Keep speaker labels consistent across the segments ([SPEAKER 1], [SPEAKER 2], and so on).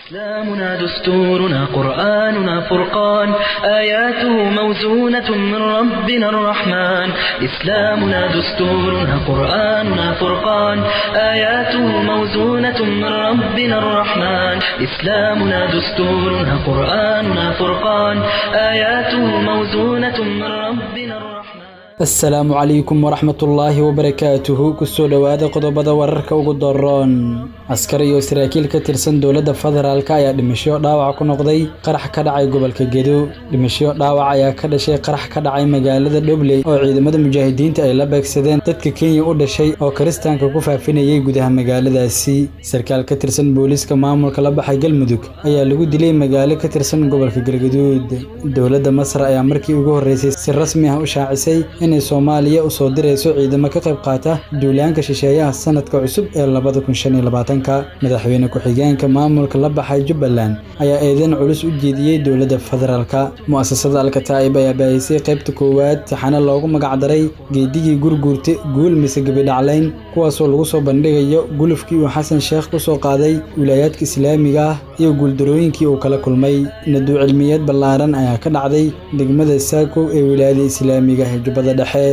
[SPEAKER 1] إسلامنا دستورنا قرآننا فرقان آياته موزونة من ربنا الرحمن إسلامنا دستورنا قرآننا فرقان آياته موزونة من ربنا الرحمن إسلامنا دستورنا قرآننا فرقان آياته موزونة من ربنا الرحمن
[SPEAKER 2] asalaamu calaykum waraxmatullaahi wabarakaatuhu kusoo dhowaada qodobada wararka ugu daroon askar iyo saraakiil ka tirsan dowladda federaalk ayaa dhimasho dhaawac ku noqday qarax ka dhacay gobolka gedo dhimasho dhaawac ayaa ka dhashay qarax ka dhacay magaalada dhobley oo ciidamada mujaahidiinta ay la beegsadeen dadka kenya u dhashay oo kiristaanka ku faafinayay gudaha magaaladaasi sarkaal ka tirsan booliiska maamulka la baxay galmudug ayaa lagu dilay magaalo ka tirsan gobolka galgaduud dowladda masar ayaa markii ugu horreysay si rasmi ah u shaacisay inay soomaaliya u soo dirayso ciidamo ka qayb qaata duulaanka shisheeyaha sanadka cusub ee labada kun shan iyo labaatanka madaxweyne ku-xigeenka maamulka la baxay jubbaland ayaa eedeyn culus u jeediyey dowladda federaalka mu'asasada alkataa'ib ayaa baahisay qaybta koowaad taxane loogu magacdaray geedigii gurguurta guul mise gebidhaclayn kuwaasoo lagu soo bandhigayo gulufkii uu xasan sheekh ku soo qaaday wilaayaadka islaamiga ah iyo guuldarooyinkii uu kala kulmay naduu cilmiyeed ballaaran ayaa ka dhacday degmada saako ee wilaayada islaamiga ee jubbada dhexe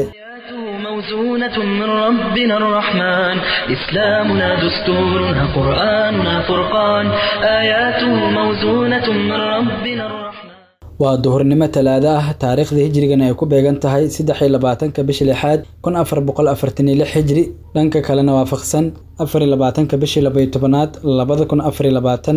[SPEAKER 1] موزونة من ربنا الرحمن إسلامنا دستورنا قرآننا فرقان آياته موزونة من ربنا الرحمن
[SPEAKER 2] waa duhurnimo talaado ah taariikhda hijrigana ay ku beegan tahay saddex iyo labaatanka bisha lixaad kun afar boqol afartan iyo lix hijri dhanka kalena waafaqsan afar iyo labaatanka bishii labaiyo tobanaad labada kun afar iyo labaatan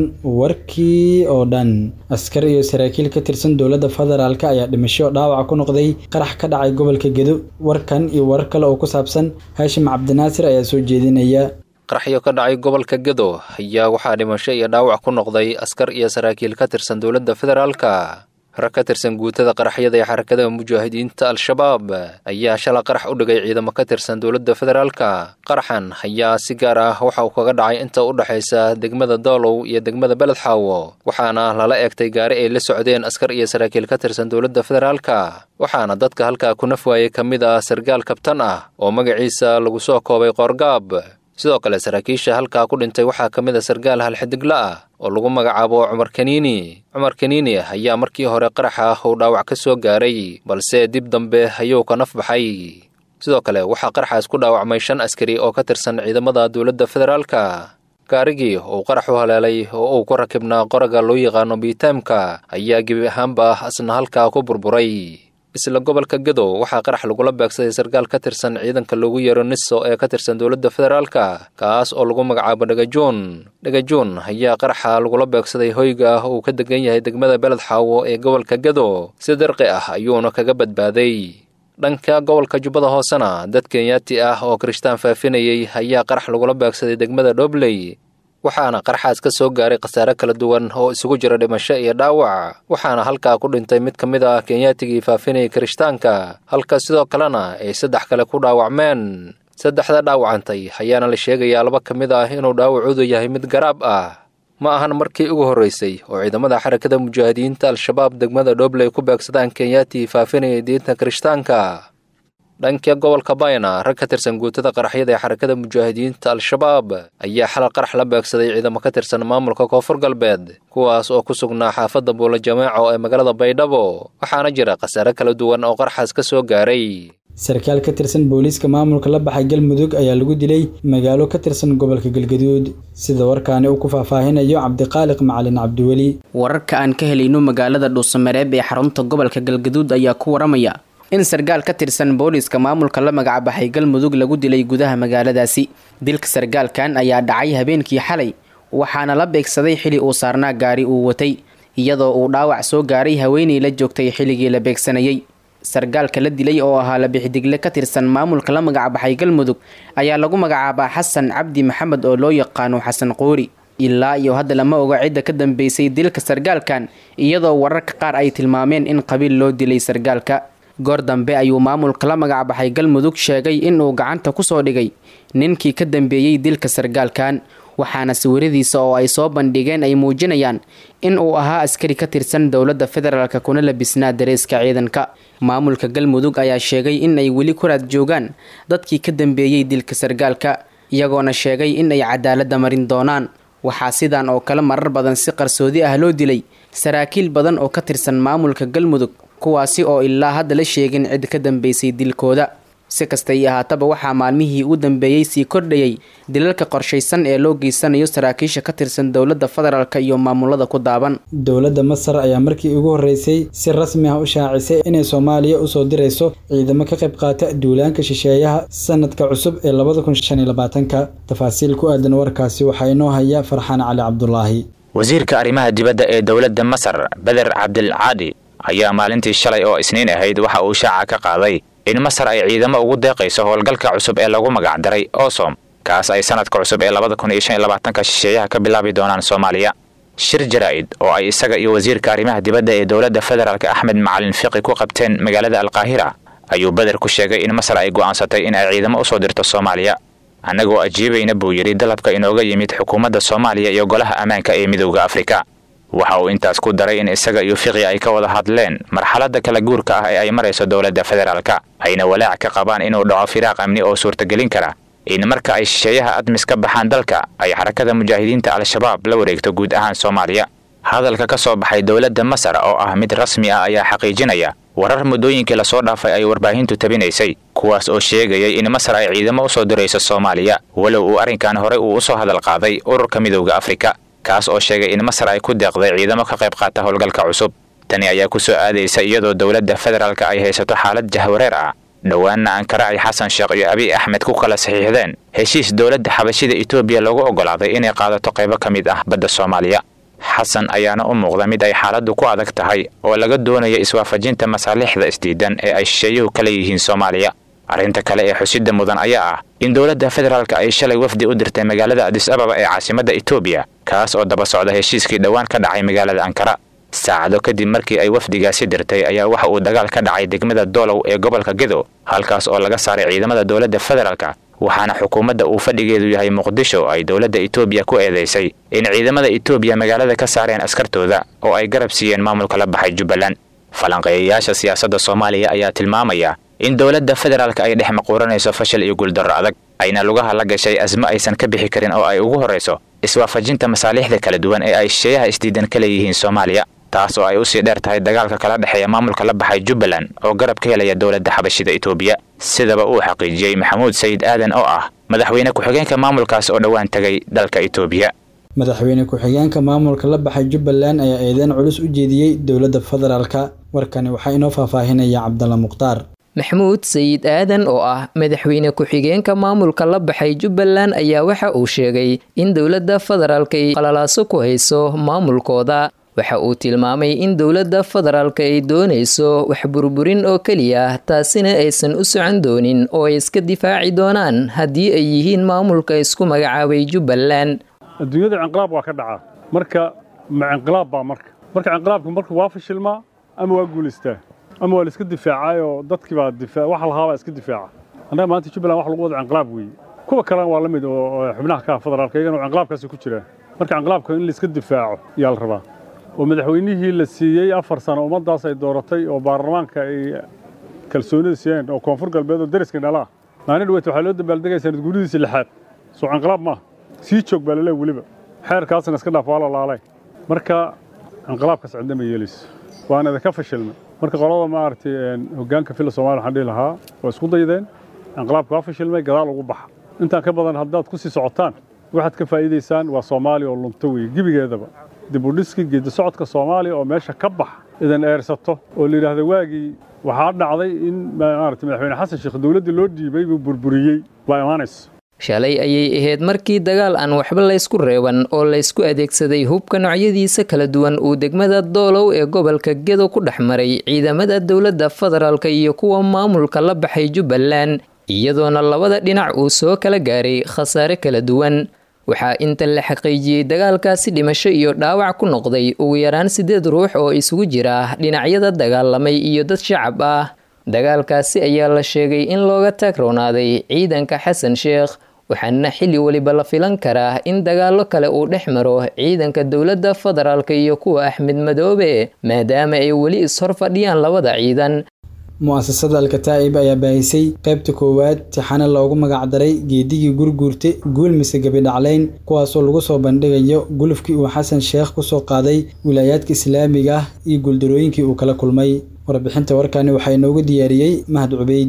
[SPEAKER 2] warkii oo dhan askar iyo saraakiil ka tirsan dowladda federaalk ayaa dhimasho dhaawaca ku noqday qarax ka dhacay gobolka gedo warkan iyo warar kale oo ku saabsan haashim cabdinaasir ayaa soo jeedinaya
[SPEAKER 3] qaraxyo ka dhacay gobolka gedo ayaa waxaa dhimasho iyo dhaawac ku noqday askar iyo saraakiil ka tirsan dowladda federaalka rag ka tirsan guutada qaraxyada ee xarakada mujaahidiinta al-shabaab ayaa shala qarax u dhigay ciidamo ka tirsan dowladda federaalka qaraxan ayaa si gaar ah waxa uu kaga dhacay inta u dhexaysa degmada doolow iyo degmada beledxaawo waxaana lala eegtay gaari ay la socdeen askar iyo saraakiil ka tirsan dowladda federaalka waxaana dadka halkaa ku naf waayey ka mid ah sargaal kabtan ah oo magaciisa lagu soo koobay qoorgaab sidoo kale saraakiisha halkaa ku dhintay waxaa ka mid a sargaal halxidigla ah oo lagu magacaabo cumar kaniini cumar kaniini ayaa markii hore qaraxa uu dhaawac ka soo gaaray balse dib dambe ayuu ka naf baxay sidoo kale waxaa qaraxaas ku dhaawacmay shan askari oo ka tirsan ciidamada dowladda federaalka gaarigii uu qarax u haleelay oo uu ku rakibnaa qoraga loo yaqaano biitaamka ayaa gebi ahaanba asna halkaa ku burburay isla gobolka gadow waxaa qarax lagula beegsaday sarkaal ka tirsan ciidanka loogu yeero niso ee ka tirsan dowladda federaalka kaas oo lagu magacaabo dhagajoon dhagajoon ayaa qaraxa lagula beegsaday hoyga ah uu ka degan yahay degmada beled xaawo ee gobolka gado si darqi ah ayuuna kaga badbaaday dhanka gobolka jubbada hoosena dad kenyaati ah oo kirishtaan faafinayay ayaa qarax lagula beegsaday degmada dhobley waxaana qaraxaas ka soo gaaray khasaare kala duwan oo isugu jira dhimasho iyo dhaawac waxaana halkaa ku dhintay mid ka mid ah kenyaatigii faafinayay kirishtaanka halka sidoo kalena ay saddex kale ku dhaawacmeen saddexda dhaawacantay ayaana la sheegayaa laba ka mid ah inuu dhaawacoodu yahay mid garaab ah ma ahan markii ugu horraysay oo ciidamada xarakada mujaahidiinta al-shabaab degmada dhobley ku beegsadaan kenyaatii faafinayay diinta kirishtaanka dhanka gobolka bayna rag ka tirsan guutada qaraxyada ee xarakada mujaahidiinta al-shabaab ayaa xalal qarax la beegsaday ciidamo ka tirsan maamulka koonfur galbeed kuwaas oo ku sugnaa xaafadda buula jamaaco ee magaalada baydhabo waxaana jira khasaare kala duwan oo qaraxaas ka soo gaaray
[SPEAKER 2] sarkaal ka tirsan booliiska maamulka la baxay galmudug ayaa lagu dilay magaalo ka tirsan gobolka galgaduud sida warkaani uu ku faahfaahinayo cabdiqaaliq macalin cabdiweli
[SPEAKER 4] wararka aan ka helayno magaalada dhuusamareeb ee xarunta gobolka galgaduud ayaa ku waramaya in sargaal ka tirsan booliiska maamulka la magacbaxay galmudug lagu dilay gudaha magaaladaasi dilka sargaalkan ayaa dhacay habeenkii xalay waxaana la beegsaday xili uu saarnaa gaari uu watay iyadoo uu dhaawac soo gaaray haweenay la joogtay xilligii la beegsanayay sargaalka la dilay oo ahaa labixidigle ka tirsan maamulka la magacbaxay galmudug ayaa lagu magacaabaa xasan cabdi maxamed oo loo yaqaano xasan qoori ilaa iyo hadda lama oga cidda ka dambeysay dilka sargaalkan iyadoo wararka qaar ay tilmaameen in qabiil loo dilay sargaalka goor dambe ayuu maamulka la magacbaxay galmudug sheegay inuu gacanta kusoo dhigay ninkii ka dambeeyey dilka sargaalkan waxaana sawiradiisa oo ay soo bandhigeen ay muujinayaan in uu ahaa askari ka tirsan dowladda federaalk kuna labisnaa dareeska ciidanka maamulka galmudug ayaa sheegay in ay weli ku raad joogaan dadkii ka dambeeyey dilka sargaalka iyagoona sheegay in ay cadaaladda marin doonaan waxaa sidan oo kale marar badan si qarsoodi ah loo dilay saraakiil badan oo ka tirsan maamulka galmudug kuwaasi oo ilaa hadda la sheegin cid ka dambeysay dilkooda si kastay ahaataba waxaa maalmihii u dambeeyey sii kordhayay dilalka qorshaysan ee loo geysanayo saraakiisha ka tirsan dowladda federaalk iyo maamulada ku daaban
[SPEAKER 2] dowladda masar ayaa markii ugu horreysay si rasmi ah u shaacisay inay soomaaliya usoo dirayso ciidamo ka qayb qaata duulaanka shisheeyaha sanadka cusub ee labada kun shan iyo labaatanka tafaasiil ku aadan warkaasi waxaa inoo haya farxaan cali cabdulaahi
[SPEAKER 5] wasiirka arrimaha dibadda ee dowladda masar beder cabdilcaadi ayaa maalintii shalay oo isniin ahayd waxa uu shaaca ka qaaday in masar ay ciidamo ugu deeqayso howlgalka cusub ee lagu magacdaray osom kaas ay sanadka cusub ee labada kun iyo shan iyo labaatanka shisheeyaha ka bilaabi doonaan soomaaliya shir jaraa'id oo ay isaga iyo wasiirka arrimaha dibadda ee dowladda federaalk axmed macalin fiqi ku qabteen magaalada alkaahira ayuu beder ku sheegay in masar ay go'aansatay in ay ciidamo usoo dirto soomaaliya annagoo ajiibayna buu yidhi dalabka inooga yimid xukuumadda soomaaliya iyo golaha ammaanka ee midowda afrika waxa uu intaas ku daray in isaga iyo fiqi ay ka wada hadleen marxaladda kala guurka ah ee ay marayso dowladda federaalka ayna walaac ka qabaan inuu dhaco firaaq amni oo suurtagelin kara in marka ay shisheeyaha admis ka baxaan dalka ay xarakada mujaahidiinta al-shabaab la wareegto guud ahaan soomaaliya hadalka ka soo baxay dowladda masar oo ah mid rasmi ah ayaa xaqiijinaya warar muddooyinkii lasoo dhaafay ay warbaahintu tabinaysay kuwaas oo sheegayay in masar ay ciidamo usoo dirayso soomaaliya walow uu arrinkan horey uu usoo hadal qaaday ururka midowda afrika kaas oo sheegay in masar ay ku deeqday ciidamo ka qayb qaata howlgalka cusub tani ayaa ku soo aadaysa iyadoo dowladda federaalka ay haysato xaalad jahwareer ah dhowaanna ankara ay xasan sheekh iyo abiy axmed ku kala saxiixdeen heshiis dowladda xabashida etoobiya loogu oggolaaday inay qaadato qaybo ka mid ah badda soomaaliya xasan ayaana u muuqda mid ay xaaladdu ku adag tahay oo laga doonayo iswaafajinta masaalixda isdiidan ee ay shisheeyuhu ka leeyihiin soomaaliya arrinta kale ee xusidda mudan ayaa ah in dowladda federaalka ay shalay wafdi u dirtay magaalada adis ababa ee caasimadda etoobiya kaas oo daba socda heshiiskii dhowaan ka dhacay magaalada ankara saacado kadib markii ay wafdigaasi dirtay ayaa waxa uu dagaal ka dhacay degmada doolow ee gobolka gedo halkaas oo laga saaray ciidamada dowladda federaalka waxaana xukuumadda uu fadhigeedu yahay muqdisho ay dowladda etoobiya ku eedaysay in ciidamada etoobiya magaalada ka saareen askartooda oo ay garab siiyeen maamulka la baxay jubbaland falanqeeyayaasha siyaasadda soomaaliya ayaa tilmaamaya in dowladda federaalka ay dhex maquuranayso fashil iyo guuldarro adag ayna lugaha la gashay asmo aysan ka bixi karin oo ay ugu horrayso iswaafajinta masaaliixda kala duwan ee ay shisheeyaha isdiidan ka leeyihiin soomaaliya taas oo ay usii dheer tahay dagaalka kala dhexeeya maamulka la baxay jubbaland oo garab ka helaya dowladda xabashida etoobiya sidaba uu xaqiijiyey maxamuud sayid aadan oo ah madaxweyne ku-xigeenka maamulkaas oo dhowaan tegay dalka etoobiya
[SPEAKER 2] madaxweyne ku-xigeenka maamulka la baxay jubbaland ayaa eedeyn culus u jeediyey dowladda federaalka warkani waxaa inoo faahfaahinaya cabdalla mukhtaar
[SPEAKER 6] maxamuud sayid aadan oo ah madaxweyne ku-xigeenka maamulka la baxay jubbaland ayaa waxa uu sheegay in dowladda federaalka ay qalalaaso ku hayso maamulkooda waxa uu tilmaamay in dowladda federaalka ay doonayso wax burburin oo keliya taasina aysan u socon doonin oo ay iska difaaci doonaan haddii ay yihiin maamulka isku magacaabay jubbaland
[SPEAKER 7] adduunyada cinqilaab waa ka dhacaa marka ma cinqilaab baa marka marka cinqilaabku marka waa fashilmaa ama waa guulaystaa ama waa la iska difaacayoo dadkii baa difaa wax lahaabaa iska difaaca annaga maanta jubbaland wax lagu wada cinqilaab weeye kuwa kalena waa la mid oo xubnaha ka federaalka iyagana cinqilaabkaasi ku jiraan marka cinqilaabka in la iska difaaco ayaa la rabaa oo madaxweynihii la siiyey afar sano ummaddaas ay dooratay oo baarlamaanka ay kalsoonida siiyeen oo koonfur galbeed oo deriska dhalaa maalin dhaweyta waxaa loo dabaaldegaya sanad guuridiisa lixaad soo cinqilaab maaha sii joog baa laleey weliba xeerkaasna iska dhaaf waa la laalay marka cinqilaabkaas cidna ma yeelayso waana idinka fashilnay marka qolada maaragtay hoggaanka filla somalia waxaan dhihi lahaa waa isku daydeen cinqilaabka waa fashilmay gadaal ugu baxa intaan ka badan haddaad ku sii socotaan waxaad ka faa'iidaysaan waa soomaaliya oo lunto weeye gebigeedaba dib u dhiski geedi socodka soomaaliya oo meesha ka bax idan eersato oo la yidhaahda waagii waxaa dhacday in maaragtay madaxweyne xasan sheekh dowladdii loo dhiibay buu burburiyey baa imaanaysa
[SPEAKER 6] shalay ayay ahayd markii dagaal aan waxba laysku reeban oo laysku adeegsaday hubka noocyadiisa kala duwan uu degmada doolow ee gobolka gedo ku dhex maray ciidamada dowladda federaalka iyo kuwa maamulka la baxay jubbaland iyadoona labada dhinac uu soo kala gaaray khasaare kala duwan waxaa inta la xaqiijiyey dagaalkaasi dhimasho iyo dhaawac ku noqday ugu yaraan siddeed ruux oo isugu jira dhinacyada dagaalamay iyo dad shacab ah dagaalkaasi ayaa la sheegay in looga taagroonaaday ciidanka xasan sheekh waxaana xilli weliba la filan karaa in dagaallo kale uu dhex maro ciidanka dowladda federaalka iyo kuwa axmed madoobe maadaama ay weli is-hor fadhiyaan labada ciidan
[SPEAKER 2] mu'asasada alkataa'ib ayaa baahisay qaybta koowaad tixane loogu magacdaray geedigii gurguurte guul mise gebidhaclayn kuwaasoo lagu soo bandhigayo gulufkii uu xasan sheekh kusoo qaaday wilaayaadka islaamiga ah iyo guuldarooyinkii uu kala kulmay warbixinta warkani waxaa inoogu diyaariyey mahad cubeyd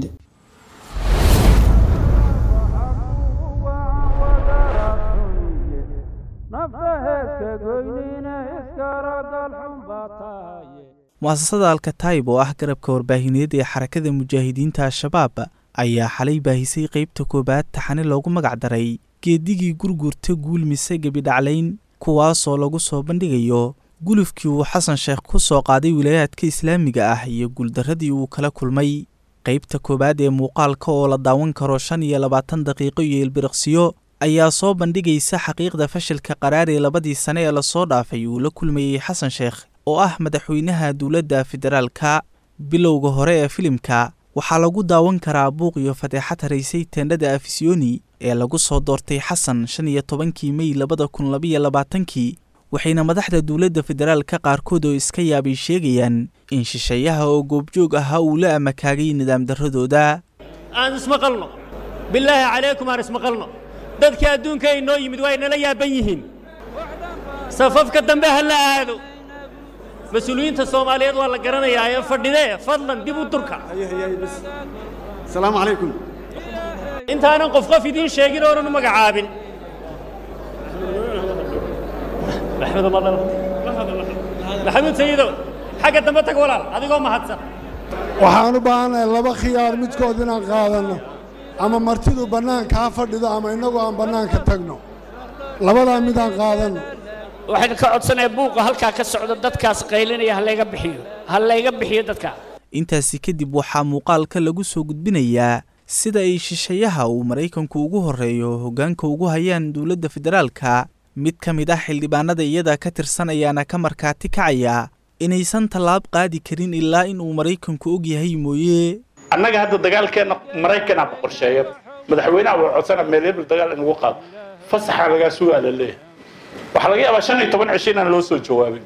[SPEAKER 8] mu'asasada alkataib oo ah garabka warbaahineed ee xarakada mujaahidiinta al-shabaab ayaa xalay baahisay qaybta koowaad taxane loogu magacdaray geedigii gurgurta guul mise gebidhaclayn kuwaasoo lagu soo bandhigayo gulufkii uu xasan sheekh ku soo qaaday wilaayaadka islaamiga ah iyo guuldarradii uu kala kulmay qaybta koowaad ee muuqaalka oo la daawan karo shan iyo labaatan daqiiqo iyo ilbiriqsiyo ayaa soo bandhigaysa xaqiiqda fashilka qaraar ee labadii sane ee lasoo dhaafay uu la kulmayey xasan sheekh oo ah madaxweynaha dowladda federaalka bilowga hore ee filimka waxaa lagu daawan karaa buuq iyo fadeexad haraysay teendhada afisiyoni ee lagu soo doortay xasan shan iyo tobankii mey labada kun labaiyo labaatankii waxayna madaxda dowladda federaalka qaarkood oo iska yaabay sheegayaan in shisheeyaha oo goobjoog ahaa uu la amakaagay nidaam darradooda
[SPEAKER 9] aan ismaqalno bilaahi calaykum aan ismaqalno dadka adduunka ay noo yimid waa inala yaaban yihiin safafka dambe ha la aado mas-uuliyiinta soomaaliyeed waa la garanayaa ee fadhidee fadlan dib u durka
[SPEAKER 10] asalaamu calaykum
[SPEAKER 9] intaanan qof qof idiin sheegin oonan u magacaabin maxamuud sayidow xagga dambe tag walaal adigoo mahadsan
[SPEAKER 10] waxaan u baahannahay laba khiyaar midkood inaan qaadanno ama martidu bannaanka ha fadhido ama innagu aan bannaanka tagno labadaa midaan qaadanno
[SPEAKER 11] waxaan ka codsanaya buuqa halkaa ka socda dadkaas qaylinaya ha layga bixiyo ha layga bixiyo dadkaa
[SPEAKER 8] intaasi kadib waxaa muuqaalka lagu soo gudbinayaa sida ay shisheeyaha uu maraykanku ugu horreeyo hoggaanka ugu hayaan dowladda federaalka mid ka mid ah xildhibaanada iyada ka tirsan ayaana ka markaati kacaya inaysan tallaab qaadi karin ilaa in uu maraykanku og yahay mooye
[SPEAKER 12] annaga hadda dagaalkeenna maraykanaa ku qorsheeya madaxweynaha waa codsana meelebel dagaal in lagu qaado fasaxa lagaa sugaa la leeyahay waxaa laga yaabaa shan iyo toban cisho inaan loo soo jawaabin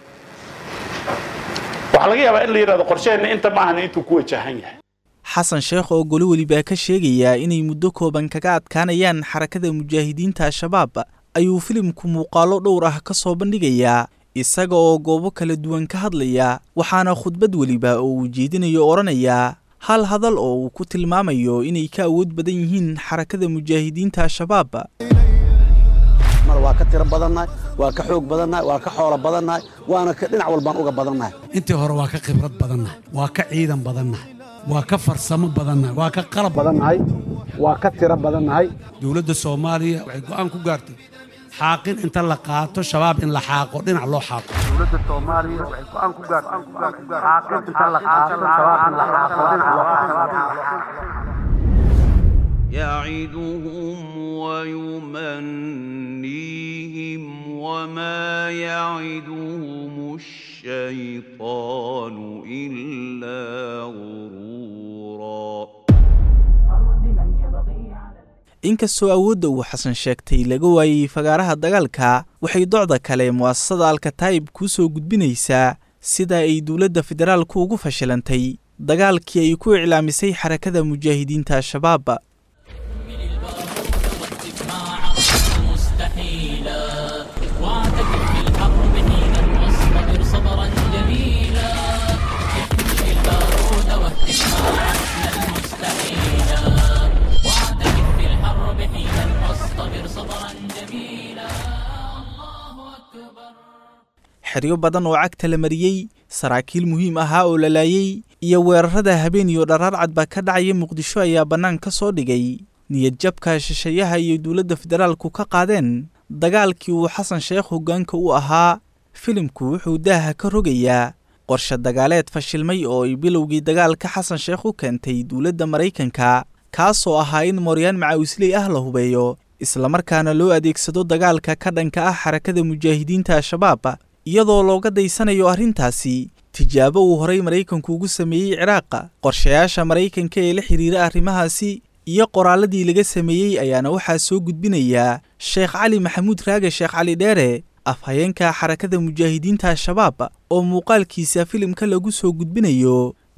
[SPEAKER 12] waxaa laga yaabaa in la yidhahdo qorsheheenna inta maahan intuu ku wajahan yahay
[SPEAKER 8] xasan sheekh oo goli welibaa ka sheegayaa inay muddo kooban kaga adkaanayaan xarakada mujaahidiinta al-shabaab ayuu filimku muuqaallo dhowr ah ka soo bandhigayaa isaga oo goobo kala duwan ka hadlaya waxaana khudbad weliba oo uu jeedinayo odhanayaa hal hadal oo uu ku tilmaamayo inay ka awood badan yihiin xarakada mujaahidiinta al-shabaab
[SPEAKER 13] mar waa ka tiro badannahay waa ka xoog badannahay waa ka xoolo badannahay waana ka dhinac walbaan uga badannahay
[SPEAKER 14] intii hore waa ka khibrad badannahay waa ka ciidan badannahay waa ka farsamo badannahay waa ka qalab
[SPEAKER 13] badannahay waa ka tiro badannahay
[SPEAKER 14] dowladda soomaaliya waxay go'aan ku gaartay xaaqin inta la qaato shabaab in la xaaqo dhinac loo xaaqo
[SPEAKER 13] dowladda soomaaliya waxay go'aan ku gaartay xaaqin inta la qaato shabaab in la xaaqo dhinac loo xaaqo
[SPEAKER 15] يعدهم ويمنيهم وما يعدهم الشيطان إلا غرورا
[SPEAKER 8] inkastoo awoodda uu xasan sheegtay laga waayey fagaaraha dagaalka waxay docda kale mu'asasada alkataa'ib kuu soo gudbinaysaa sida ay dowladda federaalku ugu fashilantay dagaalkii ay ku iclaamisay xarakada mujaahidiinta al-shabaab xeryo badan oo cagta la mariyey saraakiil muhiim ahaa oo la laayey iyo weerarada habeen iyo dharaarcad baa ka dhacaya muqdisho ayaa bannaan ka soo dhigay niyadjabka shisheeyaha iyo dowladda federaalku ka qaadeen dagaalkii uu xasan sheekh hoggaanka u ahaa filimku wuxuu daaha ka rogayaa qorshe dagaaleed fashilmay oo ay bilowgii dagaalka xasan sheekh u keentay dowladda maraykanka kaasoo ahaa in mooryaan macaawisley ah la hubeeyo islamarkaana loo adeegsado dagaalka ka dhanka ah xarakada mujaahidiinta al-shabaab iyadoo looga daysanayo arrintaasi tijaabo uu horay maraykanku ugu sameeyey ciraaqa qorshayaasha maraykanka ee la xidhiira arrimahaasi iyo qoraalladii laga sameeyey ayaana waxaa soo gudbinayaa sheekh cali maxamuud raage sheekh cali dheere afhayeenka xarakada mujaahidiinta al-shabaab oo muuqaalkiisa filimka lagu soo gudbinayo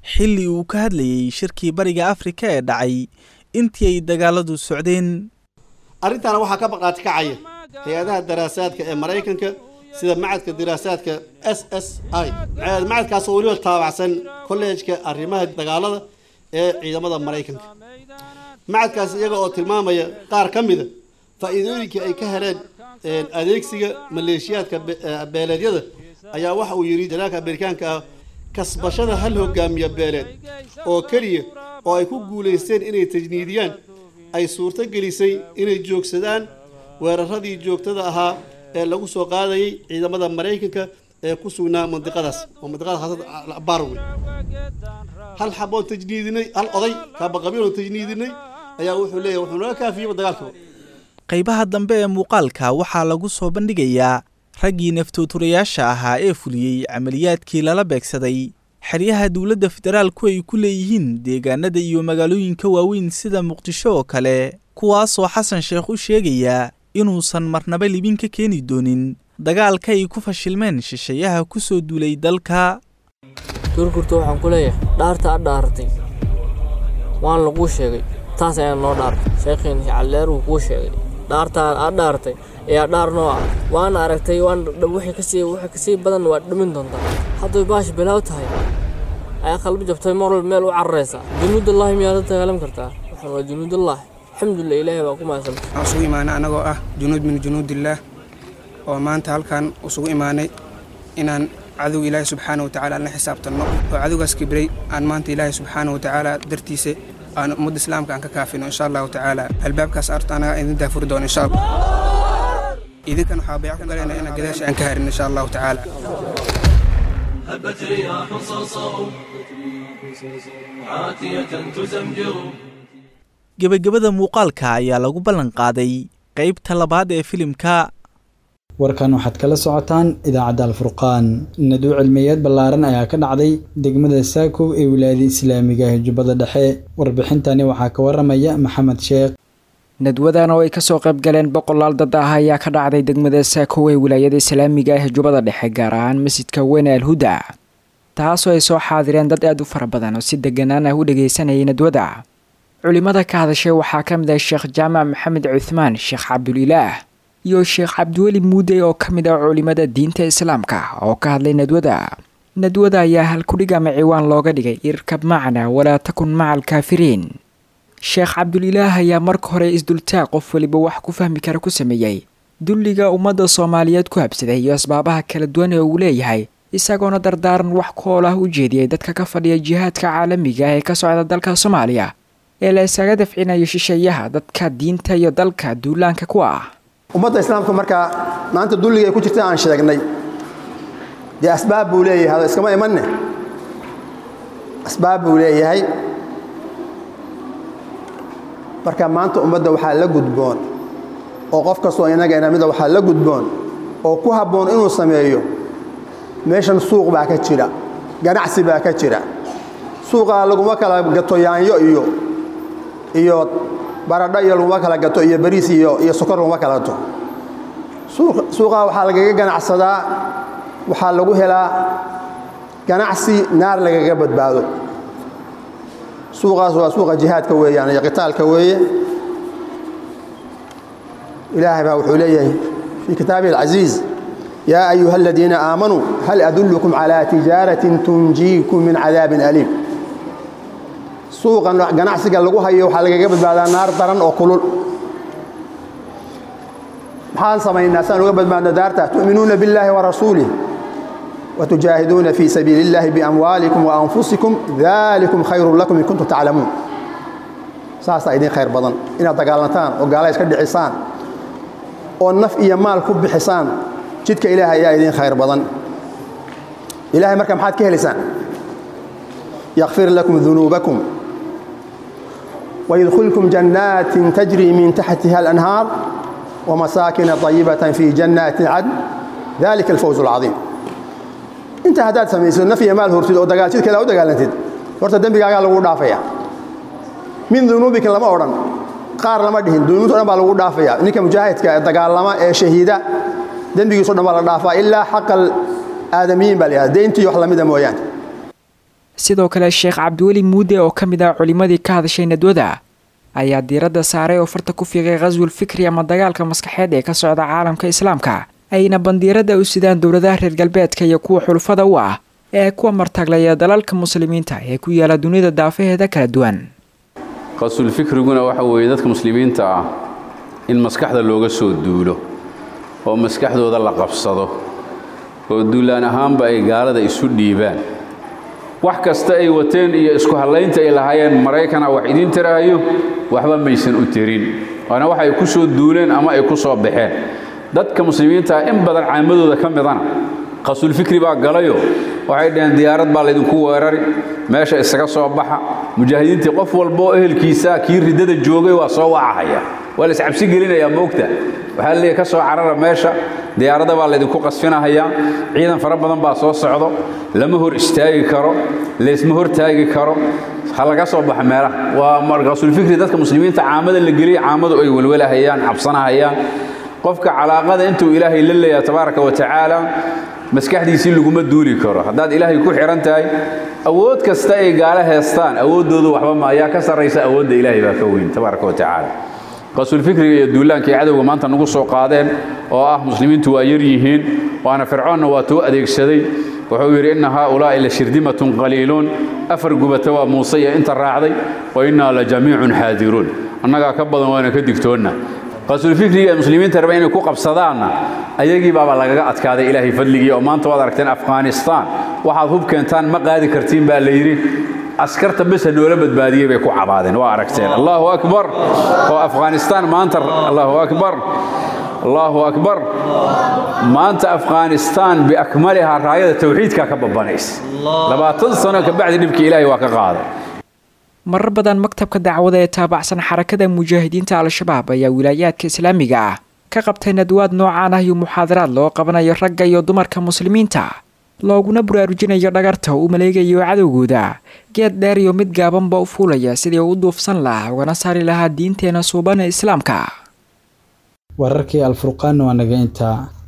[SPEAKER 8] xilli uu ka hadlayey shirkii bariga afrika ee dhacay intii ay dagaaladu socdeen
[SPEAKER 16] arrintaana waxaa ka baqaati kacaya hay-adaha daraasaadka ee maraykanka sida macadka daraasaadka s s i macadkaasoo weliba taabacsan kolleejka arrimaha dagaalada ee ciidamada maraykanka macadkaas iyaga oo tilmaamaya qaar ka mida faa'iidooyinkii ay ka heleen adeegsiga maleeshiyaadka beeleedyada ayaa waxa uu yidhi janaalka amerikaanka ah kasbashada hal hogaamiya beeleed oo keliya oo ay ku guulaysteen inay tajniidiyaan ay suurto gelisay inay joogsadaan weeraradii joogtada ahaa ee lagu soo qaadayay ciidamada maraykanka ee ku sugnaa mandiqadaas oo mandiqada haasada barwe hal xaboon tajniidinay hal oday kaabaqabiil oo tajniidinay ayaa wuxuu leeyahay wuxuu naga kaafiyeyba dagaalka
[SPEAKER 8] qaybaha dambe ee muuqaalka waxaa lagu soo bandhigayaa raggii naftooturayaasha ahaa ee fuliyey camaliyaadkii lala beegsaday xeryaha dowladda federaalku ay ku leeyihiin deegaanada iyo magaalooyinka waaweyn sida muqdisho oo kale kuwaasoo xasan sheekh u sheegayaa inuusan marnaba libin ka keeni doonin dagaalka ay ku fashilmeen shisheeyaha ku soo duulay dalka
[SPEAKER 17] gurgurta waxaan ku leeyahay dhaarta a dhaaratay waan laguu sheegay taas ayaa noo dhaartay sheekhiin calleer wuu kuu sheegay dhaartaan aad dhaartay ayaa dhaar noo ah waana aragtay waan wixii kasii wixii kasii badan waad dhimin doontaa hadday baash bilaaw tahay ayaa qalbi jabtay mar walba meel u cararaysaa junuudullaahi miyaad la dagaalam kartaa waxaan waa junuudullaahi alxamdulillah ilaahay baa ku mahadsan
[SPEAKER 18] waxaan isugu imaanay annagoo ah junuud min junuudillaah oo maanta halkan isugu imaanay inaan cadow ilaahay subxaana watacaala aan la xisaabtanno oo cadowgaas kibray aan maanta ilaahay subxaana watacaala dartiisa aan ummadda islaamka aan ka kaafino insha allahu tacaala albaabkaas arta anaga idin daafuri doono insha allah idinkan waxaa bayc ku galayna inaan gadaasha aan ka harin insha allahu tacaala
[SPEAKER 19] هبت رياح صرصر عاتية تزمجر
[SPEAKER 8] gebagabada muuqaalka ayaa lagu ballan qaaday qaybta labaad ee filimka
[SPEAKER 2] warkan waxaad kala socotaan idaacadda alfurqaan naduu cilmiyeed ballaaran ayaa ka dhacday degmada saakow ee wilaayada islaamiga ee jubbada dhexe warbixintani waxaa ka waramaya maxamed sheekh
[SPEAKER 20] nadwadan oo ay kasoo qayb galeen boqolaal dad ah ayaa ka dhacday degmada saakow ee wilaayada islaamiga ah jubbada dhexe gaar ahaan masjidka weyne alhuda taasoo ay soo xaadireen dad aad u fara badan oo si deganaan ah u dhageysanayay nadwada culimada ka hadashay waxaa ka mid ah sheekh jaamac maxamed cuthmaan sheekh cabdulilaah iyo sheekh cabdiweli muudey oo ka mid ah culimada diinta islaamka oo ka hadlay nadwada nadwada ayaa halkudhig ama ciwaan looga dhigay irkab macna walaa takun maca alkaafiriin sheekh cabdulilaah ayaa marka hore isdultaag qof weliba wax ku fahmi kara ku sameeyey dulliga ummadda soomaaliyeed ku habsaday iyo asbaabaha kala duwan ee uu leeyahay isagoona dardaaran wax kool ah u jeediyey dadka ka fadhiya jihaadka caalamiga ah ee ka socda dalka soomaaliya ee la isaga dafcinayo shisheeyaha dadka diinta iyo dalka duulaanka ku ah
[SPEAKER 21] ummadda islaamka markaa maanta dulliga ay ku jirta aan sheegnay dee asbaab buu leeyahay hada iskama imanne asbaab buu leeyahay marka maanta ummadda waxaa la gudboon oo qof kastoo inaga inamida waxaa la gudboon oo ku habboon inuu sameeyo meeshan suuq baa ka jira ganacsi baa ka jira suuqaa laguma kala gato yaanyo iyo iyo baradho iyo laguma kala gato iyo bariis iyo iyo sokor laguma kala gato suuqaa waxaa lagaga ganacsadaa waxaa lagu helaa ganacsi naar lagaga badbaado suuqaas waa suuqa jihaadka weeyaan iyo qitaalka weeye ilaahay baa wuxuu leeyahay fii kitaabihi alcaziiz yaa ayuha aladiina aamanuu hal adullukum calaa tijaaratin tunjiikum min cadaabin aliim suuqan ganacsiga lagu hayo waxaa lagaga badbaadaa naar daran oo kulul maxaan samaynaa saan uga badbaadno daarta tu'minuuna billaahi wa rasuulih وتجاهدون في سبيل الله بأموالكم وأنفسكم ذلكم خير لكم إن كنتم تعلمون ساسا إذن خير بدن إن دقالنتان وقالا يسكد حسان والنف إيا مال كب حسان جدك إلهي يا إذن خير بدن إلهي مركم حاد كهلسان يغفر لكم ذنوبكم ويدخلكم جنات تجري من تحتها الأنهار ومساكن طيبة في جنات عدن ذلك الفوز العظيم inta haddaad samayso naf iyo maal hortid oo dagaal jid kale u dagaalantid horta dembigaagaa lagu dhaafaya min dunuubika lama odhan qaar lama dhihin dunuubta o dhan baa lagu dhaafaya ninka mujaahidka ee dagaalama ee shahiida dembigiiso dhan baa la dhaafaa ilaa xaqa aadamiyiin baa la yihahda deyntii wax lamida mooyaane
[SPEAKER 20] sidoo kale sheekh cabdiweli muude oo ka mid ah culimadii ka hadashay nadwada ayaa diiradda saaray oo farta ku fiiqay khaswul fikri ama dagaalka maskaxeed ee ka socda caalamka islaamka ayna bandiirada u sidaan dowladaha reer galbeedka iyo kuwa xulufada u ah ee kuwa martaglaya dalalka muslimiinta ee ku yaala dunida daafaheeda kala duwan
[SPEAKER 1] qasul fikriguna waxa weeye dadka muslimiinta ah in maskaxda looga soo duulo oo maskaxdooda la qabsado oo duulaan ahaanba ay gaalada isu dhiibaan wax kasta ay wateen iyo isku hallaynta ay lahaayeen maraykana wax idiin tiraayo waxba maysan u tirin waana wax ay ku soo duuleen ama ay ku soo baxeen dadka muslimiinta in badan caamadooda ka midana qasulfikri baa galayo waxay dhaheen diyaarad baa laydinku weerari meesha isaga soo baxa mujaahidiintii qof walba oo ehelkiisa kii riddada joogay waa soo wacahaya waa la iscabsi gelinayaa moogta waxaa leeyahy ka soo carara meesha diyaaradda baa laydinku qasfinahayaa ciidan fara badan baa soo socdo lama hor istaagi karo laysma hor taagi karo ha laga soo baxa meelaha waa markaasulfikri dadka muslimiinta caamada la geliya caamadu ay welwelahayaan cabsanahayaan qofka calaaqada intuu ilaahay la leeyahay tabaaraka wa tacaala maskaxdiisii laguma duuli karo haddaad ilaahay ku xihan tahay awood kasta ay gaalo heestaan awooddoodu waxba ma ayaa ka sarraysa awoodda ilaahay baa ka weyn tabaaraka wa tacaala qasulfikriga iyo duulaankay cadowga maanta nagu soo qaadeen oo ah muslimiintu waa yar yihiin waana fircoonna waa tuu adeegsaday wuxuu yidhi inna haaulaa'i la shirdimatun qaliiluun afar gubata waa muuse iyo inta raacday wa innaa la jamiicun xaadiruun annagaa ka badan waana ka digtoonna qasulfikriga ee muslimiinta raba inay ku qabsadaanna ayagii baaba lagaga adkaaday ilaahay fadligii oo maanta waad aragteen afghanistaan waxaad hub keentaan ma qaadi kartiin baa la yidhi askarta besa noola badbaadiyey bay ku cabaadeen waa aragteen allahu akbar oo afghanistaan maanta allahu akbar allahu akbar maanta afghanistaan biakmalihaa raayada tawxiidkaa ka babanaysa labaatan sano kabacdi dhibkii ilaahay waa ka qaaday
[SPEAKER 20] marar badan maktabka dacwada ee taabacsan xarakada mujaahidiinta al-shabaab ayaa wilaayaadka islaamiga ah ka qabtay nadwaad noocaan ah iyo muxaadaraad loo qabanayo ragga iyo dumarka muslimiinta looguna buraarujinayo dhagarta uu maleegayo cadowgooda geed dheer iyo mid gaabanba u fuulaya sidii u duufsan lahaa ugana saari lahaa diinteena suuban ee islaamka
[SPEAKER 2] wararkii alfurqaan waa naga intaa